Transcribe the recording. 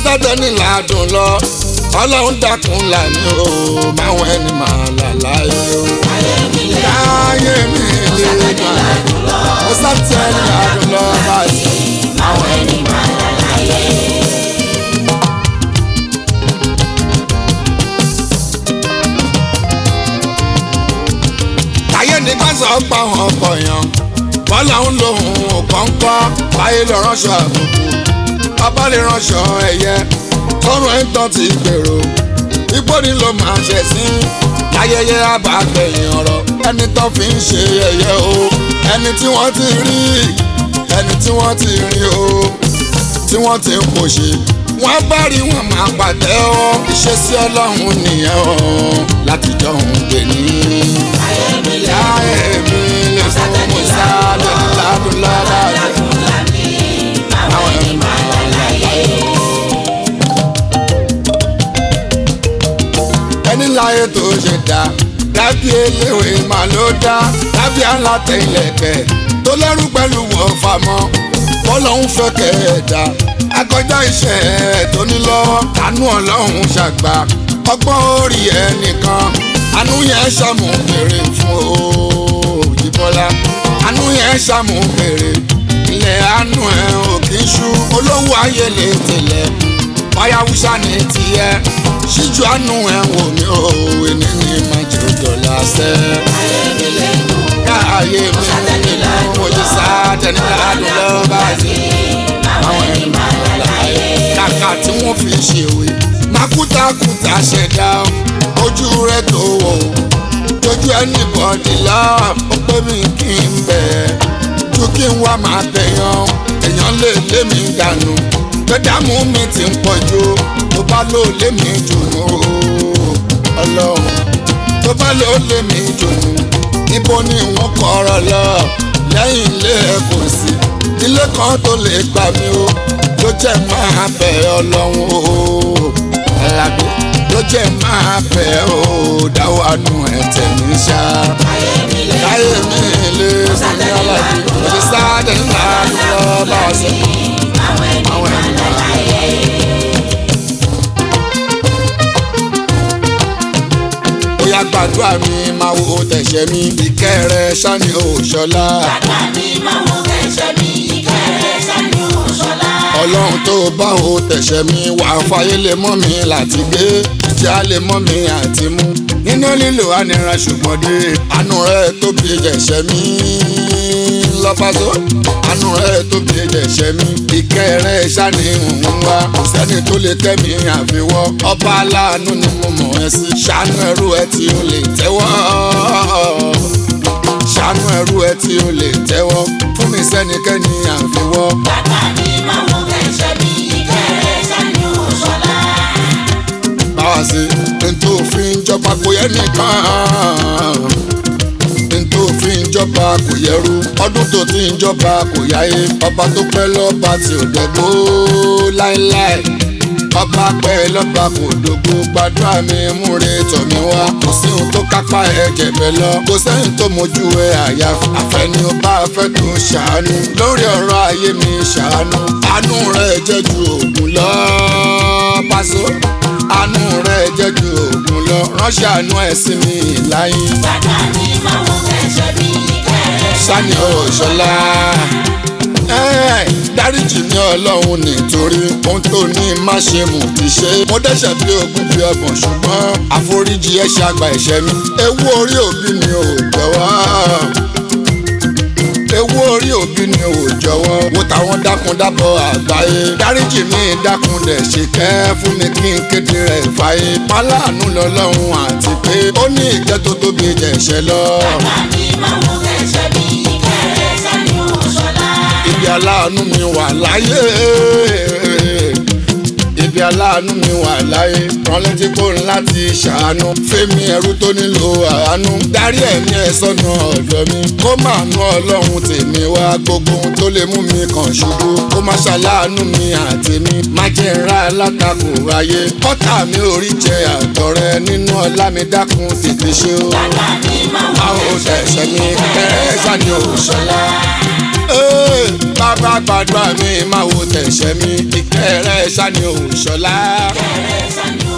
sátẹ́ni làádùn lọ ọlọ́run dákun lànà o máwọn ẹni máa là láyé o. láyé mi lè máa ó sátẹ́ni làádùn lọ báyìí máwọn ẹni máa là láyé. ayé ní ká sọ pa àwọn ọkọ̀ yàn bọ́lá ń lo ohun kọ́ńkọ́ báyé lọ ránṣọ àbùkù bàbá lè ránṣọ ẹ̀yẹ tọrọ ẹ̀ ń tán ti gbèrò igbó ni ló máa ṣẹ̀ sí ayẹyẹ àbàgbẹ̀yìn ọ̀rọ̀ ẹni tó fi ń ṣe ẹ̀yẹ o ẹni tí wọ́n ti rí ẹni tí wọ́n ti rí o tí wọ́n ti ń kò ṣe wọ́n bá rí wọn máa pàtẹ́ ọ́ ìṣesí ọlọ́run nìyẹn o látijọ́ òun dè ní. ayé mi lè láyé mi lè fún mi sáré ládùn lọ́la rẹ̀. àwọn ẹni máa là láyé. ẹni láyé tó ṣe dá dábì eléwé máa ló dá dábì aláta ilẹ̀kẹ̀ tó lẹ́rú pẹ̀lú wọ́n famọ́ bọ́lọ́hún fẹ́ kẹ̀ẹ́dá akọjá iṣẹ́ ẹ̀ tó ní lọ́wọ́ àánú ọlọ́run ṣàgbà ọgbọ́n orí ẹ̀ nìkan àánú yẹn ṣàmù bèrè fún òjìbọ́lá àánú yẹn ṣàmù bèrè ilẹ̀ àánú ẹ̀ ò kì í ṣú olówó ayé lè tẹ̀lẹ̀ fàyàwùsà ní tiẹ̀ ṣíjú àánú ẹ̀ wò mí o ẹni ní májè dọ̀là sẹ́. ayé mi lè nù. káàyè mi nínú ojú sáàtẹ̀ni ládùn lọ́ba sí. àwọn ẹni máa là láyé. kàkà tí wọ́n fi ṣèwé mákútakùtà ṣẹ̀dá ojú rẹ̀ tó wò tójú ẹni bọ̀dì lọ ó pé mi kí n bẹ̀ ju kí n wá máa tẹ̀yàn èèyàn lè lé mi dànù gbẹdàmú mi ti ń pọ̀ jù tó bá lò lé mi jùnú ọlọ́run tó bá lò lé mi jùnú níbo ni wọ́n kọ̀rọ̀ lọ lẹ́yìn ilé ẹ̀ kò sí ilé kan tó lè gbà mí o ló jẹ́ máa bẹ̀ ọlọ́run o alábí ló jẹ́ máa bẹ̀ o dáwọ́ àánú ẹ̀ tẹ̀ mí ṣá ayé mi lè láyé mi lè fún mi alábí mo ti sáájú ńlá lọ bá a sọ. àwọn ẹni àwọn máa ẹni là máa láyé. bóyá gbàdúrà mi máa wo tẹ̀sẹ̀ mi ìkẹ́ rẹ ṣáni òṣọlá bàbá mi máa wo ẹ̀ṣẹ̀ mi ìkẹrẹ sánú ṣọlá. ọlọ́run tó bá wo tẹ̀sẹ̀ mi wà á fàyè lè mọ́ mi láti gbé tí a lè mọ́ mi àti mú nínú lílo ànira ṣùgbọ́n dé àánú rẹ tóbi jẹ̀ṣẹ̀ mi lọ́pàṣọ àánú rẹ tóbi jẹ̀ṣẹ̀ mi ìkẹ́ rẹ ṣáni òun wá kò sẹ́ni tó lè tẹ́ mi àfiwọ́ ọba aláàánú ni mo mọ̀ ẹ́ sí ṣàánú ẹrú ẹ tí ó lè tẹ́wọ́ ṣàánú ẹrú ẹ tí ó lè tẹ́wọ́ fún mi sẹ́nikẹ́ni àfiwọ́. bàbá mi máa wo ẹ̀ṣẹ̀ mi ìkẹrẹ sánú ṣọlá. báwa sí ntò fi ń jọba kò yẹ nìkan ntò fi ń jọba kò yẹrú ọdún tó ti ń jọba kò yáyé ọba tó pẹ́ lọ́ba tí ò dẹ́gbó láéláé ọba pẹ́ lọ́ba kò dógó gbàdúrà mi múre tọ̀ mí wá kò sí ohun tó kápá ẹ̀jẹ̀ bẹ́ẹ̀ lọ kò sẹ́yìn tó mojú ẹ àyà àfẹ́ni ó bá fẹ́ tó ṣàánú lórí ọ̀rọ̀ ayé mi ṣàánú àánú rẹ̀ jẹ́ ju òògùn lọ pàṣẹ àánú rẹ̀ jẹ́ ju òògùn lọ ránṣẹ́ àánú ẹ̀ sí mi láyé bàbá mi máa wo ẹ̀ṣẹ̀ mi ìkẹrẹ sani ọ̀ṣọ́lá. dáríjì ní ọlọ́run nítorí ohun tó ní má ṣe mú ti ṣe. mo dẹ́ṣẹ̀ bí ogún bí ọgbọ̀n ṣùgbọ́n àforíjì ẹ̀ ṣàgbà ẹ̀ṣẹ̀ mi. ewu orí òbí mi ò jọ̀wọ́. ewu orí òbí mi ò jọ̀wọ́. wo táwọn dákundábọ̀ àgbáyé. dáríjì mi dákun dẹ̀ ṣe kẹ́ fún mi kí n kéde rẹ̀ fàyè. pálánù lọ́lọ́run àti pé ó ní ìjẹ́ tó tóbi jẹ̀ṣẹ̀ lọ. bàbá mi máa wo ẹ̀ṣẹ̀ mi ìkẹrẹ sánú ṣọlá. ibi aláàánú mi wà láyé ibi aláàánú mi wà láyé rán létí kó ń láti ṣàánú fẹ́mi ẹrú tó nílò àánú darí ẹ̀mí ẹ̀ sọ́nà ọ̀dọ̀ mi kó máa nú ọlọ́run tèmi wá gbogbo ohun tó lè mú mi kàn ṣubú kó má ṣàláàánú mi àti mi má jẹ́ ńlá alátakò ayé kọ́tà mi ò rí jẹ àtọ̀rẹ́ nínú ọlá mi dákun tètè ṣe o bàbá mi máa wo báwo tẹ̀sẹ̀ mi kẹ́rẹ́ sani òṣèlá. bàbá gbàdúrà mi máa wo tẹ̀sẹ̀. ṣẹ̀mí ìkẹrẹ ṣàní òṣọlá kẹrẹ ṣàní